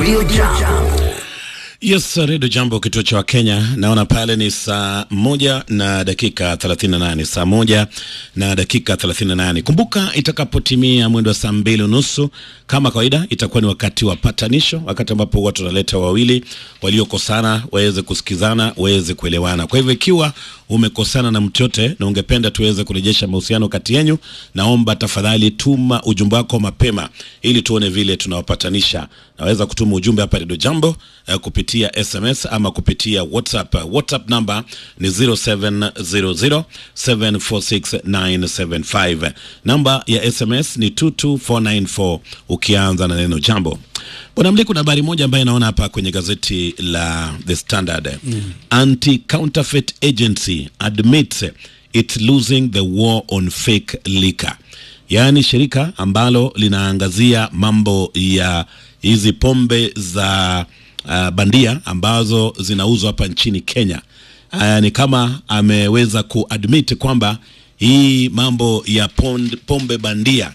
Radio Jambo. Yes, Redio Jambo, kituo cha Wakenya. Naona pale ni saa moja na dakika 38, saa moja na dakika 38. Kumbuka itakapotimia mwendo wa saa mbili unusu kama kawaida, itakuwa ni wakati wa patanisho, wakati ambapo watu wanaleta wawili waliokosana waweze kusikizana, waweze kuelewana. Kwa hivyo ikiwa umekosana na mtu yote na ungependa tuweze kurejesha mahusiano kati yenyu, naomba tafadhali tuma ujumbe wako mapema ili tuone vile tunawapatanisha. Naweza kutuma ujumbe hapa Redio Jambo eh, kupitia SMS ama kupitia WhatsApp. WhatsApp namba ni 0700746975. Namba ya SMS ni 22494 ukianza na neno jambo. Bwana Mli, kuna habari moja ambayo naona hapa kwenye gazeti la The Standard. Anti-Counterfeit Agency admits it's losing the war on fake liquor. Yaani shirika ambalo linaangazia mambo ya hizi pombe za uh, bandia ambazo zinauzwa hapa nchini Kenya. Uh, ni kama ameweza kuadmit kwamba hii mambo ya pond, pombe bandia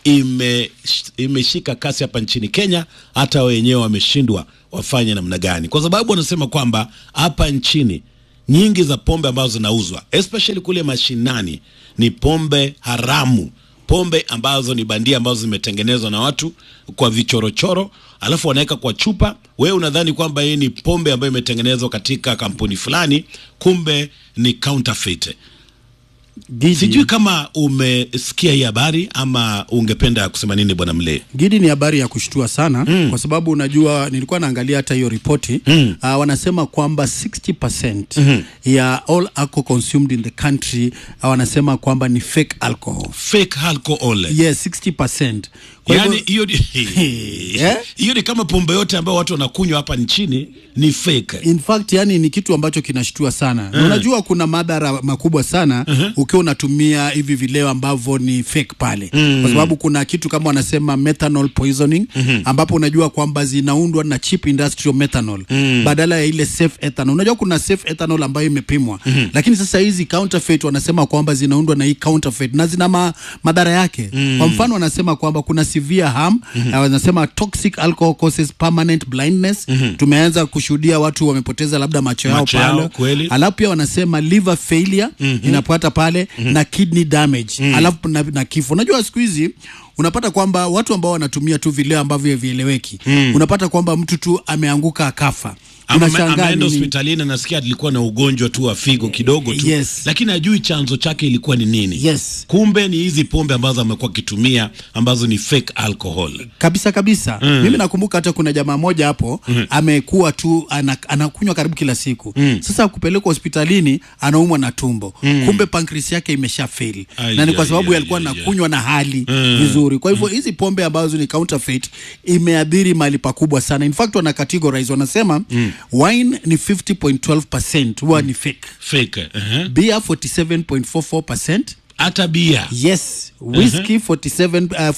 ime imeshika kasi hapa nchini Kenya, hata wenyewe wameshindwa wafanye namna gani, kwa sababu wanasema kwamba hapa nchini nyingi za pombe ambazo zinauzwa especially kule mashinani ni pombe haramu pombe ambazo ni bandia ambazo zimetengenezwa na watu kwa vichorochoro, alafu wanaweka kwa chupa. Wewe unadhani kwamba hii ni pombe ambayo imetengenezwa katika kampuni fulani, kumbe ni counterfeit. Gidi, Sijui kama umesikia hii habari ama ungependa kusema nini, bwana Mlee? Gidi ni habari ya kushtua sana mm. kwa sababu unajua nilikuwa naangalia hata hiyo ripoti mm. uh, wanasema kwamba 60% mm-hmm. ya all alcohol consumed in the country uh, wanasema kwamba ni fake alcohol. Fake alcohol. Yes, 60%. Kwa Yaani hivyo- hiyo ni Eh? hiyo ni kama pombe yote ambayo watu wanakunywa hapa nchini ni fake. in fact yani ni kitu ambacho kinashtua sana na unajua kuna madhara makubwa sana ukiwa unatumia hivi vileo ambavyo ni fake pale kwa sababu kuna kitu kama wanasema methanol poisoning ambapo unajua kwamba zinaundwa na cheap industrial methanol badala ya ile safe ethanol unajua kuna safe ethanol ambayo imepimwa lakini sasa hizi counterfeit wanasema kwamba zinaundwa na hii counterfeit na zina ma, madhara yake kwa mfano wanasema kwamba kuna severe harm na wanasema toxic alcohol causes permanent blindness tumeanza kushuhudia watu wamepoteza labda macho yao Macho yao, pale kweli. alafu pia wanasema liver failure inapata pale na kidney damage alafu na, na kifo unajua siku hizi unapata kwamba watu ambao wanatumia tu vileo ambavyo vieleweki unapata kwamba mtu tu ameanguka akafa Ama ame- Unashangaa ameenda nini? hospitalini nasikia alikuwa na ugonjwa tu wa figo kidogo tu Yes. lakini hajui chanzo chake ilikuwa ni nini Yes. kumbe ni hizi pombe ambazo amekuwa akitumia ambazo ni fake alcohol kabisa kabisa mimi nakumbuka hata kuna jamaa moja hapo amekuwa tu ana, anakunywa karibu kila siku sasa kupelekwa hospitalini anaumwa na tumbo kumbe pankris yake imesha fail Ai, na ni kwa ai, sababu ai, alikuwa ai, ai. anakunywa na hali vizuri kwa hivyo hizi pombe ambazo ni counterfeit imeadhiri mahali pakubwa sana in fact wana categorize wanasema wine ni 50.12% huwa ni fake fake uh-huh. beer 47.44% hata bia yes whisky 47 uh,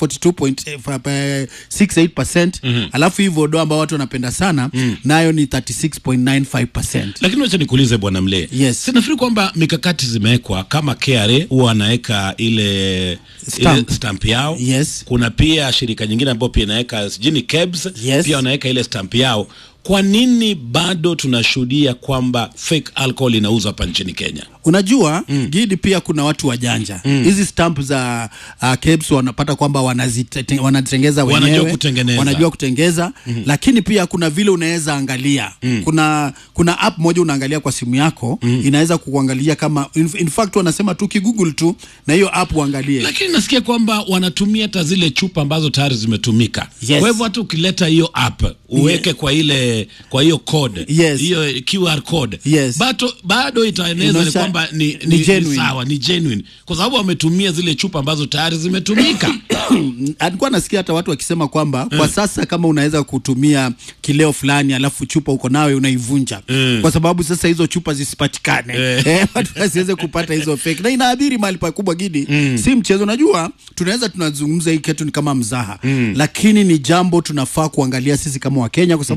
42.68% alafu hii vodo ambao watu wanapenda sana nayo ni 36.95% lakini wacha nikuulize bwana mlee Yes. sinafikiri kwamba mikakati zimewekwa kama KRA huwa wanaweka ile Stamp. ile stamp yao Yes. kuna pia shirika nyingine ambayo pia inaweka sijui ni KEBS Yes. pia wanaweka ile stamp yao kwa nini bado tunashuhudia kwamba fake alcohol inauzwa hapa nchini Kenya unajua gidi pia kuna watu wajanja hizi stamp za uh, KEBS wanapata kwamba wanazite- wanazitengeza Wanajua wenyewe kutengeneza. wanajua kutengeza lakini pia kuna vile unaweza angalia kuna kuna app moja unaangalia kwa simu yako inaweza kukuangalia kama in, in fact wanasema tu kigoogle tu na hiyo app uangalie lakini nasikia kwamba wanatumia hata zile chupa ambazo tayari zimetumika Yes. kwa hivyo hata ukileta hiyo app uweke kwa ile kwa hiyo code Yes. hiyo QR code Yes. bado, bado itaeneza ni Inaonyesha kwamba ni, ni ni, ni, genuine. sawa ni genuine kwa sababu wametumia zile chupa ambazo tayari zimetumika alikuwa nasikia hata watu wakisema kwamba kwa sasa kama unaweza kutumia kileo fulani alafu chupa uko nawe unaivunja kwa sababu sasa hizo chupa zisipatikane eh, watu wasiweze kupata hizo fake na inaadhiri mahali pakubwa gidi si mchezo unajua tunaweza tunazungumza hii kitu ni kama mzaha lakini ni jambo tunafaa kuangalia sisi kama wakenya kwa sababu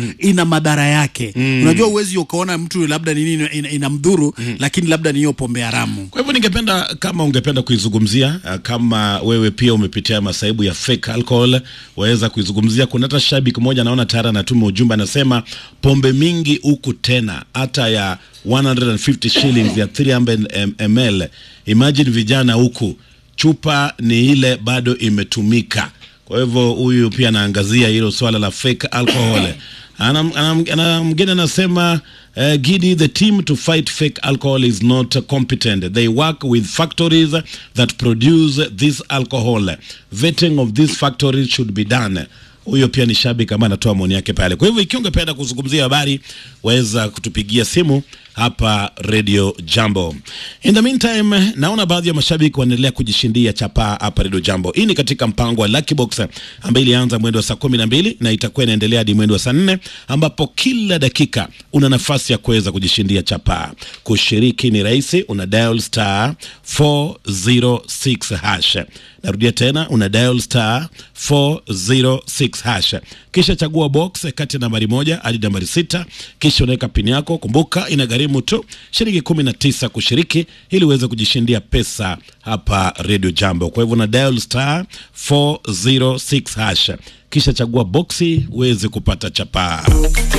ina madhara yake unajua uwezi ukaona mtu labda nini ina, ina, inamdhuru lakini labda ni hiyo pombe haramu Kwa hivyo ningependa kama ungependa kuizungumzia, uh, kama wewe pia umepitia masaibu ya fake alcohol, waweza kuizungumzia. Kuna hata shabiki mmoja naona tayari anatuma ujumbe, anasema pombe mingi huku tena hata ya 150 shillings ya 300 ml. Imagine vijana huku, chupa ni ile bado imetumika. Kwa hivyo huyu pia anaangazia hilo swala la fake alcohol. Ana- ana- ana- Mgeni anasema uh, Gidi, the team to fight fake alcohol is not uh, competent. They work with factories that produce this alcohol. Vetting of these factories should be done. Huyo pia ni shabiki ambaye anatoa maoni yake pale. Kwa hivyo ikiwa ungependa kuzungumzia habari, waweza kutupigia simu hapa Radio Jambo. In the meantime, naona baadhi ya mashabiki wanaendelea kujishindia chapaa hapa Radio Jambo. Hii ni katika mpango wa Lucky Box ambayo ilianza mwendo wa saa kumi na mbili na itakuwa inaendelea hadi mwendo wa saa nne ambapo kila dakika una nafasi ya kuweza kujishindia chapaa. Kushiriki ni rahisi, una dial star 406 hash. Narudia tena, una dial star 406 hash, kisha chagua box kati ya nambari moja hadi nambari sita, kisha unaweka pini yako. Kumbuka inagharimu tu shilingi kumi na tisa kushiriki ili uweze kujishindia pesa hapa Radio Jambo. Kwa hivyo una dial star 406 hash, kisha chagua boxi uweze kupata chapaa.